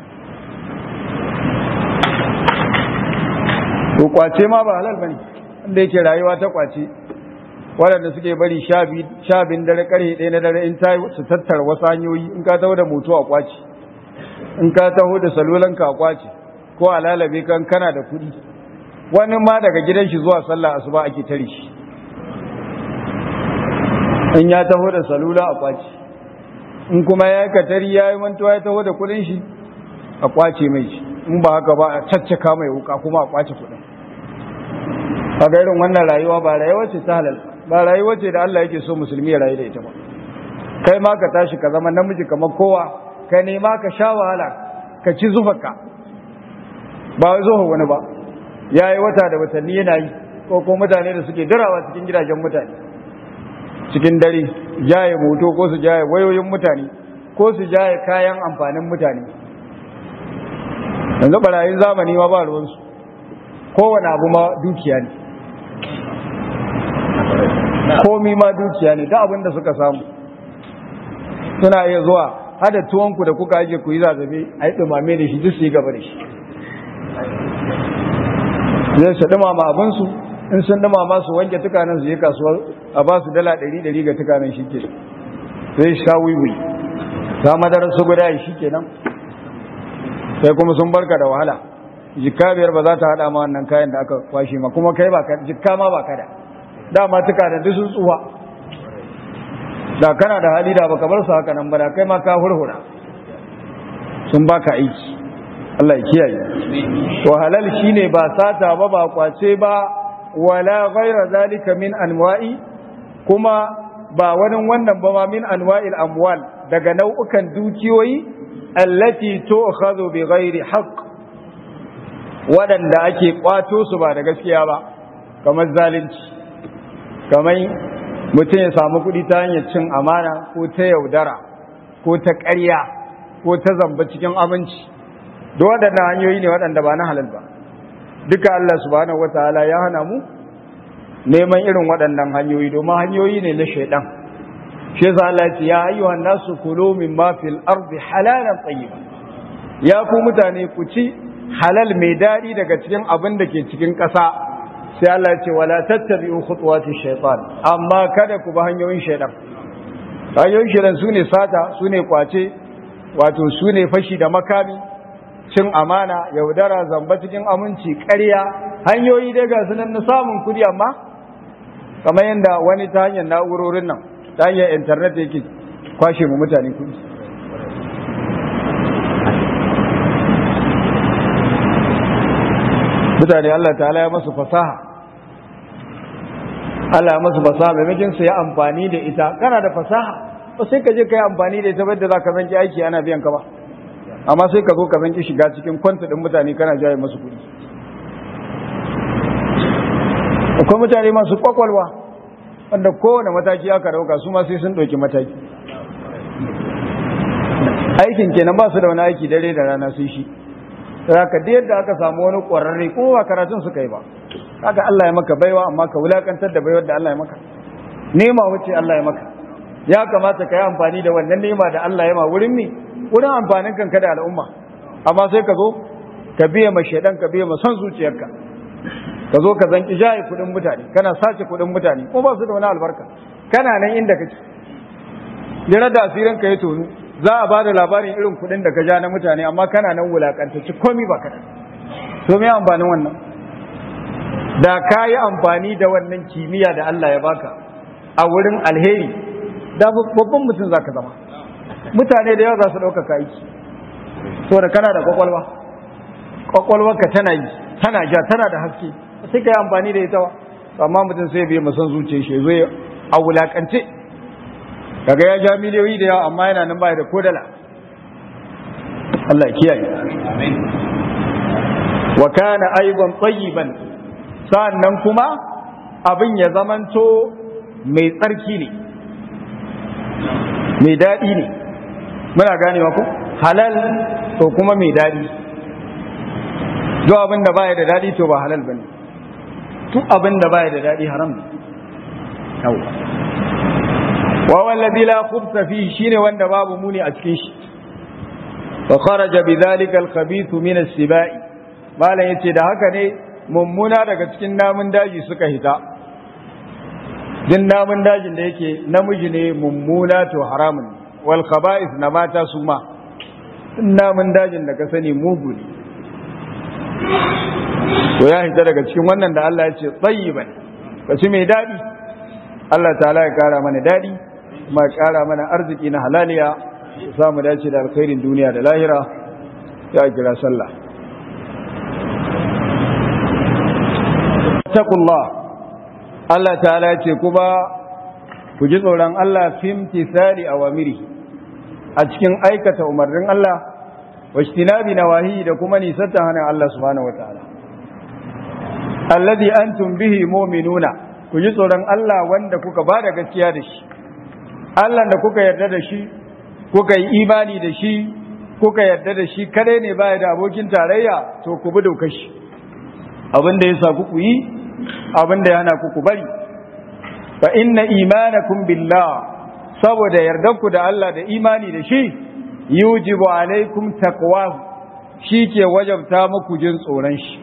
to kwace ma ba halal bane wanda yake rayuwa ta kwace waɗanda suke bari sha bin dare karhe ɗaya na dare in ta su tattara wasu hanyoyi in ka taho da moto a kwace in ka taho da salulanka a kwace ko a lalabe kan kana da kuɗi wani ma daga gidan shi zuwa sallah asuba ake tare shi in ya taho da salula a kwace in kuma ya yi katari ya yi mantuwa ya taho da kuɗin shi a kwace mai shi in ba haka ba a caccaka mai wuka kuma a kwace kuɗin kaga irin wannan rayuwa ba rayuwa ce ta halal ba rayuwa ce da Allah yake so musulmi ya rayu da ita ba kai ma ka tashi ka zama namiji kamar kowa ka nema ka sha wahala ka ci zufarka ba wai zuwa wani ba ya yi wata da watanni yana yi ko ko mutane da suke dirawa cikin gidajen mutane cikin dare jaye moto ko su jaye wayoyin mutane ko su jaye kayan amfanin mutane yanzu barayin zamani ma ba ruwansu kowane abu ma dukiya ne komi ma dukiya ne da abin da suka samu suna iya zuwa hada tuwonku da kuka aje ku yi zazzabe a yi ɗumame da shi duk su yi gaba da shi zai su ɗumama abinsu in sun ɗumama su wanke tukanen su yi kasuwar a ba su dala ɗari ɗari ga tukanen shi ke sai sha wiwi ta madarar su guda shi ke nan sai kuma sun barka da wahala jikka biyar ba za ta haɗa ma wannan kayan da aka kwashe ma kuma kai ba jikka ma ba kada dama tukanen duk sun tsuwa da kana da hali da baka bar su haka nan ba da kai ma ka hurhura sun baka aiki Allah ya kiyaye to halal shine ba sata ba ba kwace ba wala ghaira zalika min anwa'i kuma ba wani wannan ba ma min anwa'il amwal daga nau'ukan dukiyoyi allati tu'khadhu bi ghairi haqq wadanda ake kwato su ba da gaskiya ba kamar zalunci kamar mutum ya samu kuɗi ta hanyar cin amana ko ta yaudara ko ta ƙarya ko ta zamba cikin aminci duk waɗannan hanyoyi ne waɗanda ba na halal ba duka Allah subhanahu wataala ya hana mu neman irin waɗannan hanyoyi domin hanyoyi ne na shaidan shi yasa Allah ya ce ya ayyuhan nasu kulu mimma fil ardi halalan tayyiban ya ku mutane ku ci halal mai daɗi daga cikin abin da ke cikin ƙasa sai Allah ya ce wala tattabi'u khutuwati shaytan amma kada ku bi hanyoyin shaytan hanyoyin shaytan sune sata sune kwace wato sune fashi da makami cin amana yaudara zamba cikin aminci ƙarya hanyoyi dai ga sunan na samun kudi amma kamar yadda wani ta hanyar na'urorin nan ta hanyar internet yake kwashe mu mutane kudi mutane Allah ta'ala ya masu fasaha Allah ya masu fasaha maimakon su ya amfani da ita kana da fasaha ba sai ka je ka yi amfani da ita wadda za ka zanki aiki ana biyan ka ba amma sai ka zo ka zanki shiga cikin kwanta ɗin mutane kana jaye masu kuɗi akwai mutane masu kwakwalwa wanda kowane mataki aka dauka su ma sai sun ɗauki mataki aikin kenan ba su da wani aiki dare da rana sai shi ka da yadda aka samu wani ƙwararre kuma ba karatun suka yi ba kaga Allah ya maka baiwa amma ka wulakantar da baiwar da Allah ya maka nema wuce Allah ya maka ya kamata ka yi amfani da wannan nema da Allah ya ma wurin mi wurin amfanin kanka da al'umma amma sai ka zo ka biya ma shaidan ka biya ma son zuciyarka ka zo ka zanki jaye kudin mutane kana sace kudin mutane ko ba su da wani albarka kana nan inda kake jira da asirin ka ya tonu za a ba da labarin irin kudin da ka ja na mutane amma kana nan wulakantacci komi ba ka to me amfanin wannan da ka yi amfani da wannan kimiyya da Allah ya baka a wurin alheri da babban mutum za ka zama mutane da yawa za su ɗaukaka aiki saboda kana da kwakwalwa kwakwalwarka tana yi tana ja tana da haske sai ka yi amfani da ita ba amma mutum sai bai masan zuciya shi zo a wulakance kaga ya ja miliyoyi da yawa amma yana nan baya da kodala Allah kiyaye wa kana aiban tayyiban sa'annan kuma abin ya zamanto mai tsarki ne mai daɗi ne muna ganewa ko halal to kuma mai daɗi duk abin da baya da daɗi to ba halal bane duk abin da baya da daɗi haram ne yawa wa wallazi la khubsa fi shine wanda babu muni a cikin shi wa kharaja bidhalika al-khabith min as-sibai malan yace da haka ne mummuna daga cikin namun daji suka hita din namun dajin da yake namiji ne mummuna to haramun wal khaba'ith na mata su ma namun dajin da ka sani mugu ne to ya hita daga cikin wannan da Allah ya ce tsayiban kaci mai daɗi Allah ta'ala ya kara mana daɗi kuma ya kara mana arziki na halaliya ya samu dace da alkhairin duniya da lahira ya kira sallah taqullah Allah ta'ala ya ce kuma ku ji tsoron Allah fim tisari awamiri a cikin aikata umarnin Allah wa ijtinabi nawahi da kuma nisanta hana Allah subhanahu wataala alladhi antum bihi mu'minuna ku ji tsoron Allah wanda kuka ba da gaskiya da shi Allah da kuka yarda da shi kuka yi imani da shi kuka yarda da shi kadai ne baya da abokin tarayya to ku bi dokar shi abin da ya sa ku yi abin da ya hana ku ku bari fa inna imanakum billah saboda yardanku da Allah da imani da shi yujibu alaikum taqwahu shi ke wajabta muku jin tsoron shi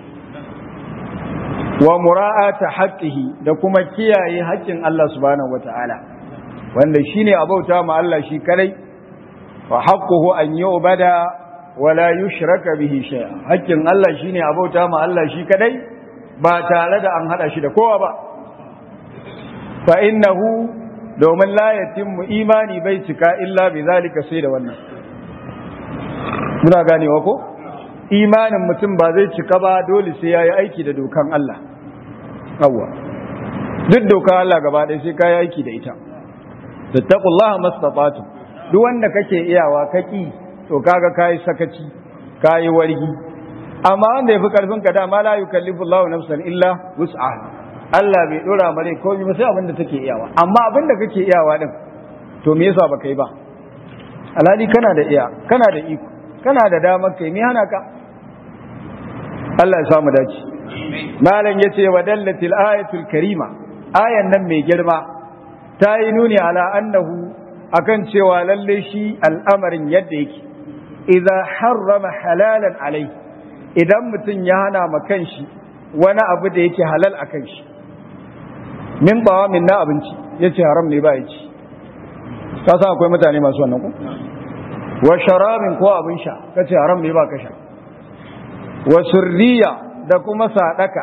wa mura'ata haqqihi da kuma kiyaye haƙƙin Allah subhanahu wata'ala wanda shine abauta ma Allah shi kadai fa haqquhu an yu'bada wa la yushraka bihi shay'a haƙƙin Allah shine abauta ma Allah shi kadai ba tare da an hada shi da kowa ba fa innahu domin la yatimmu imani bai cika illa bi zalika sai da wannan muna ganewa ko imanin mutum ba zai cika ba dole sai yayi aiki da dokan Allah yawa duk dokan Allah gaba ɗaya sai kayi aiki da ita tattaqullaha mastata'tu duk wanda kake iyawa kaki to kaga kayi sakaci kayi wargi amma wanda yafi karfin ka dama la yukallifu Allahu nafsan illa wus'aha Allah bai dora mare ko ba sai abin da take iyawa amma abin da kake iyawa din to me yasa baka yi ba alhali kana da iya kana da iko kana da damar kai me hana ka Allah ya samu dace malam yace wa dallatil ayatul karima ayan nan mai girma ta yi nuni ala annahu akan cewa lalle shi al'amarin yadda yake idza harrama halalan alai idan mutum ya hana ma kanshi wani abu da yake halal a kanshi min bawa min na abinci yace haram ne ba ya ci ka san akwai mutane masu wannan ko wa sharabin ko abin sha kace haram ne ba ka sha wa surriya da kuma sadaka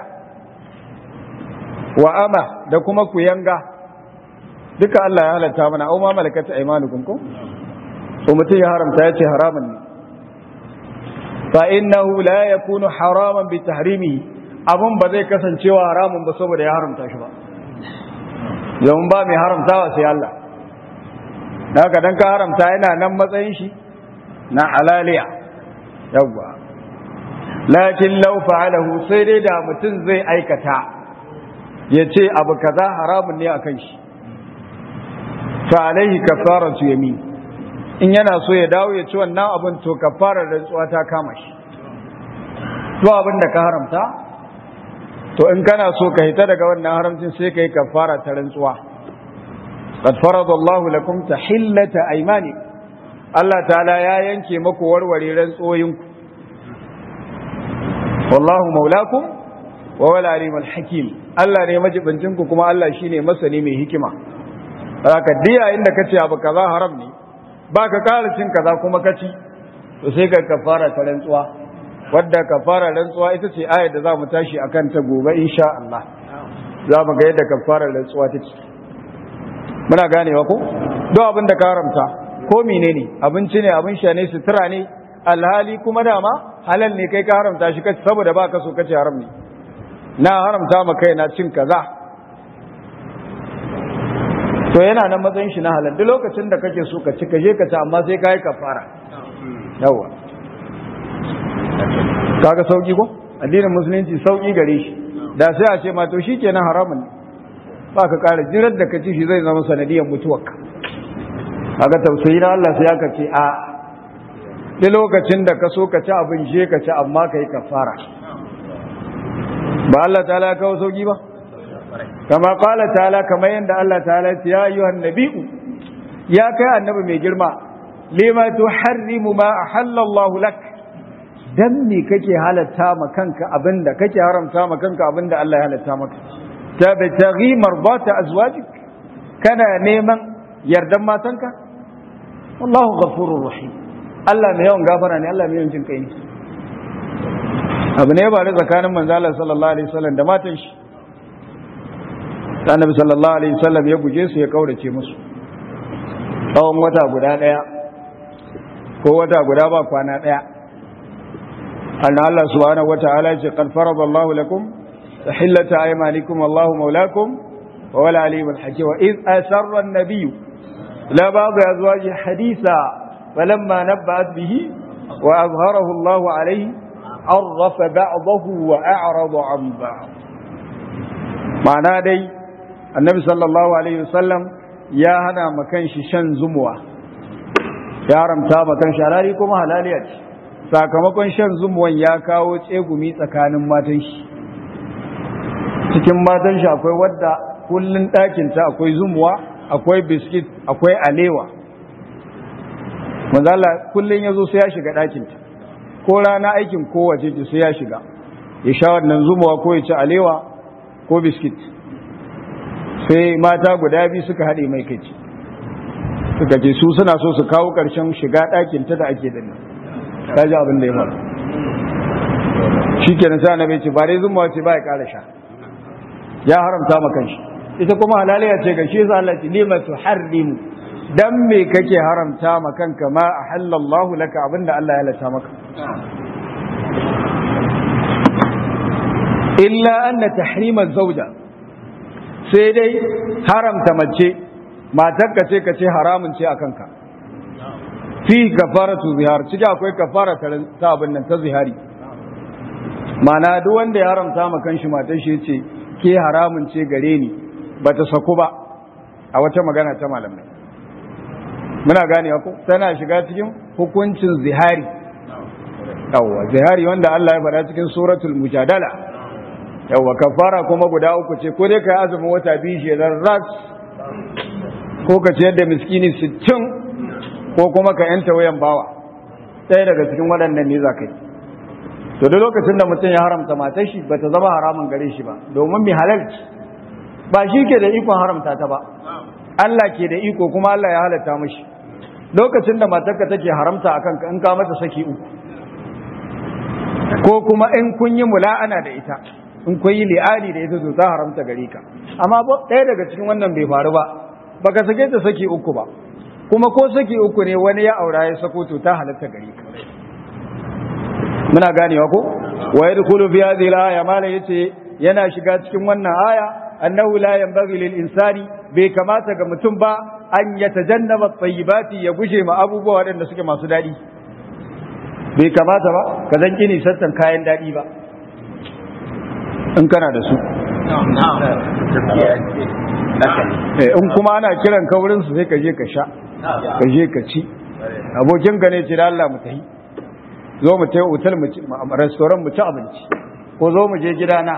wa ama da kuma kuyanga duka Allah ya halatta mana au ma malakata aymanukum ko to mutum ya haramta yace haramun ne fa innahu la yakunu haraman bi tahrimihi abun ba zai kasancewa haramun ba saboda ya haramta shi ba yawan ba mai haramtawa sai Allah haka dan ka haramta yana nan matsayin shi na alaliya yawwa lakin law fa'alahu sai dai da mutum zai aikata ya ce abu kaza haramun ne akan shi fa alaihi kafaratu yamin in yana so ya dawo ya ci wannan abin to kafarar rantsuwa ta kama shi to abin da ka haramta to in kana so ka hita daga wannan haramcin sai ka yi kafara ta rantsuwa qad farada Allahu lakum tahillata aymani Allah ta'ala ya yanke maku warware rantsoyinku wallahu maulakum wa wal alimul hakim Allah ne majibincin ku kuma Allah shine masani mai hikima haka diya inda kace abu kaza haram ne baka ƙara cin kaza kuma kaci to sai ka kafara ta rantsuwa wadda kafara rantsuwa ita ce ayar da za mu tashi akan ta gobe insha Allah za mu ga yadda kafara rantsuwa take muna ganewa ko don abin da ka haramta ko menene abinci ne abin sha ne sutura ne alhali kuma dama halal ne kai ka haramta shi kace saboda ba ka so kace haram ne na haramta ma kai na cin kaza to yana nan matsayin shi na halal duk lokacin da kake so ka ci ka je ka ci amma sai ka yi kafara yawa kaga sauki ko addinin musulunci sauki gare shi da sai a ce ma to shikenan haramun ne ba ka kara jirar da ka ci shi zai zama sanadiyar mutuwarka kaga tausayi na Allah sai aka ce a duk lokacin da ka so ka ci abin je ka ci amma ka yi kafara ba Allah ta ya kawo sauki ba kama kala ta'ala kamar yadda Allah ta'ala ya ayyuhan nabi'u ya kai annabi mai girma lima tuharrimu ma ahallallahu lak dan me kake halatta ma kanka abinda kake haramta ma kanka abinda Allah ya halatta maka tabtaghi mardata azwajik kana neman yardan matanka wallahu ghafurur rahim Allah mai yawan gafara ne Allah mai yawan jin kai ne abu ne ba da tsakanin manzo Allah sallallahu alaihi wasallam da matan shi annabi sallallahu alaihi wasallam ya guje su ya kaurace musu tsawon wata guda daya ko wata guda ba kwana daya anna Allah subhanahu wataala ya ce qad farada Allah lakum tahillata aymanikum wallahu mawlakum wa wala alimul hakim wa iz asarra an-nabiy la ba'd azwaji haditha falamma nabba'at bihi wa azharahu Allah alayhi arrafa ba'dahu wa a'rada an ba'd ma'ana dai annabi sallallahu alaihi wasallam ya hana makan shi shan zumuwa ya haramta makan shi halali kuma halaliya ce sakamakon shan zumuwan ya kawo tsegumi tsakanin matan shi cikin matan shi akwai wadda kullun ɗakinta akwai zumuwa akwai biskit akwai alewa manzala kullun ya zo sai ya shiga ɗakinta ko rana aikin kowace ce sai ya shiga ya sha wannan zumuwa ko ya ci alewa ko biskit sai mata guda biyu suka haɗe mai kai suka ce su suna so su kawo ƙarshen shiga ɗakin ta da ake da nan ta ji abin da ya faru shi kenan sai annabi ce ba dai zuma ce ba ya ƙara sha ya haramta ma kanshi ita kuma halaliya ce ga shi yasa Allah ce lima tuharrimu dan me kake haramta ma kanka ma ahallallahu laka abinda Allah ya halatta maka illa anna tahrima zawja sai dai haramta mace matarka ce ka ce haramun ce a kanka fi kafaratu zihar ciki akwai kafara ta abin nan ta zihari mana duk wanda ya haramta ma kanshi matar shi ce ke haramun ce gare ni bata saku ba a wata magana ta malamai muna gane ko tana shiga cikin hukuncin zihari yawwa zihari wanda Allah ya faɗa cikin suratul mujadala yawwa kafara kuma guda uku ce ko dai ka yi azumin wata biyu shi ras ko ka ciyar da miskini sittin ko kuma ka yanta wayan bawa ɗaya daga cikin waɗannan ne za ka yi to da lokacin da mutum ya haramta matar shi ba ta zama haramun gare shi ba domin mai halalci ba shi ke da ikon haramta ta ba Allah ke da iko kuma Allah ya halatta mashi lokacin da matarka take haramta akan ka in ka mata saki uku ko kuma in kun yi mula'ana da ita in kun yi li'ani da ita to ta haramta gare ka amma ɗaya daga cikin wannan bai faru ba baka sake ta saki uku ba kuma ko saki uku ne wani ya aura ya sako to ta halatta gare ka muna ganewa ko wa yadkhulu fi hadhihi al-aya mala yace yana shiga cikin wannan aya annahu la yanbaghi lil insani bai kamata ga mutum ba an yatajannaba at-tayyibati ya guje ma abubuwa waɗanda suke masu daɗi bai kamata ba ka zan kini sattan kayan daɗi ba in kana da su in kuma ana kiran ka wurin su sai ka je ka sha ka je ka ci abokin ka ne ce da Allah mu tafi zo mu tafi hotel mu ci restaurant mu ci abinci ko zo mu je gidana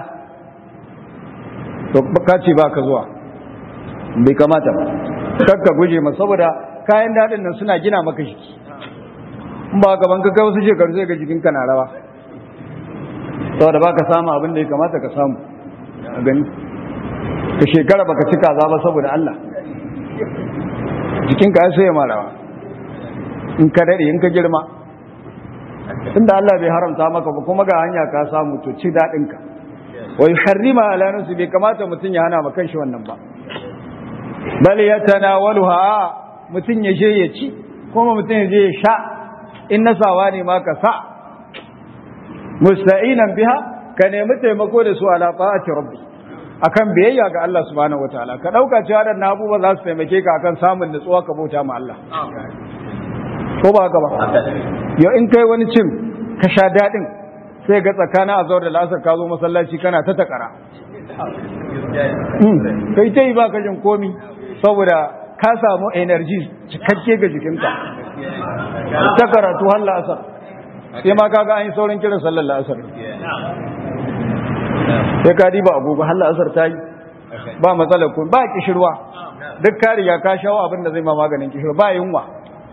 to ka ce ba ka zuwa bai kamata ba kar ka guje ma saboda kayan daɗin nan suna gina maka jiki in ba gaban ka kai wasu shekaru sai ga jikinka na rawa saboda ba ka samu abin da ya kamata ka samu a gani ka shekara baka ci kaza ba saboda Allah jikinka ya sai marawa in ka daɗe in ka girma tunda Allah bai haramta maka ba kuma ga hanya ka samu to ci daɗinka wa yuharrima ala nafsi bai kamata mutum ya hana ma kanshi wannan ba bal yatanawaluha mutum ya je ya ci kuma mutum ya je ya sha in nasawa ne ma ka sa musta'inan biha ka nemi taimako da su ala ta'ati rabbi akan biyayya ga Allah subhanahu wataala ka dauka cewa da abubuwa za su taimake ka akan samun nutsuwa ka bauta ma Allah ko ba haka ba yau in kai wani cin ka sha dadin sai ga tsakanin azhar da lasar ka zo masallaci kana ta takara kai ta yi ba ka jin komi saboda ka samu energy cikakke ga jikinka ta karatu har la'asar sai ma kaga an yi saurin kiran sallar la'asar sai ka diba agogo har la'asar ta yi ba matsalar kun ba kishirwa duk ka riga ka shawo abin da zai ma maganin kishirwa ba yunwa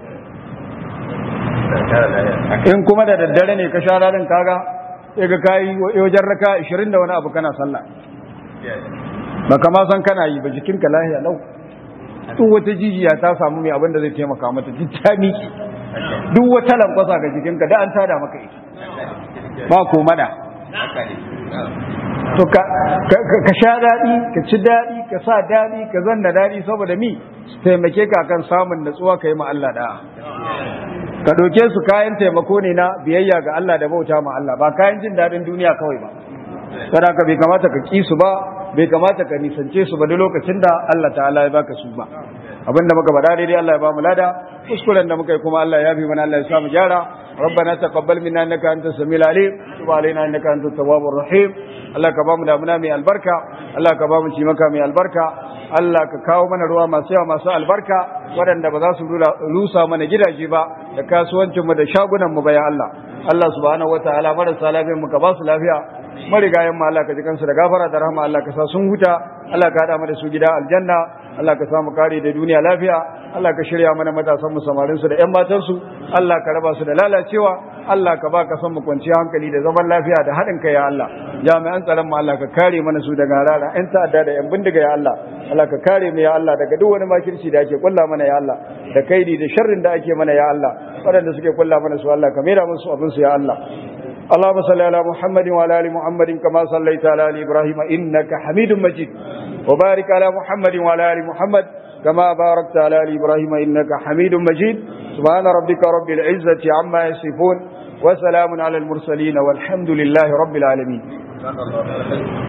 in kuma da daddare ne ka sha ranar kaga sai ga kayi wajen raka 20 da wani abu kana sallah ba kama san kana yi ba jikinka lahiya lau duk wata jijiya ta samu mai abin da zai taimaka mata duk ta miki duk wata lankwasa ga jikinka da an tada maka ita ba ko mana to ka sha daɗi ka ci daɗi ka sa daɗi ka zanna daɗi saboda mi su taimake ka kan samun natsuwa ka yi ma Allah da ka ɗauke su kayan taimako ne na biyayya ga Allah da bauta ma Allah ba kayan jin daɗin duniya kawai ba sadaka bai kamata ka ƙi su ba bai kamata ka nisance su ba da lokacin da Allah ta'ala ya baka su ba abinda muka faɗa daidai Allah ya ba mu lada kuskuren da muka yi kuma Allah ya bi mana Allah ya sa mu gyara ربنا تقبل منا انك انت السميع العليم وتب علينا انك انت التواب الرحيم Allah ka ba mu damuna mai albarka Allah ka ba mu cimaka mai albarka Allah ka kawo mana ruwa masu yawa masu albarka waɗanda ba za su rusa mana gidaje ba da kasuwancin mu da shagunan mu bayan Allah Allah subhanahu wataala marasa lafiyar mu ka ba su lafiya marigayen mu Allah ka ji kansu da gafara da rahama Allah ka sa sun huta Allah ka hada mu da su gida aljanna Allah ka samu kare da duniya lafiya Allah ka shirya mana matasan mu samarin su da ƴan matan su Allah ka raba su da lalacewa Allah ka ba ka san mu kwanciya hankali da zaman lafiya da haɗin kai ya Allah jami'an tsaron mu Allah ka kare mana su daga rara ƴan ta'adda da ƴan bindiga ya Allah Allah ka kare mu ya Allah daga duk wani makirci da ake kulla mana ya Allah da kaidi da sharrin da ake mana ya Allah waɗanda suke kulla mana su Allah ka mera musu abin su ya Allah اللهم صل على محمد وعلى ال محمد كما صليت على ال ابراهيم انك حميد مجيد وبارك على محمد وعلى ال محمد كما باركت على ال ابراهيم انك حميد مجيد سبحان ربك رب العزه عما يصفون وسلام على المرسلين والحمد لله رب العالمين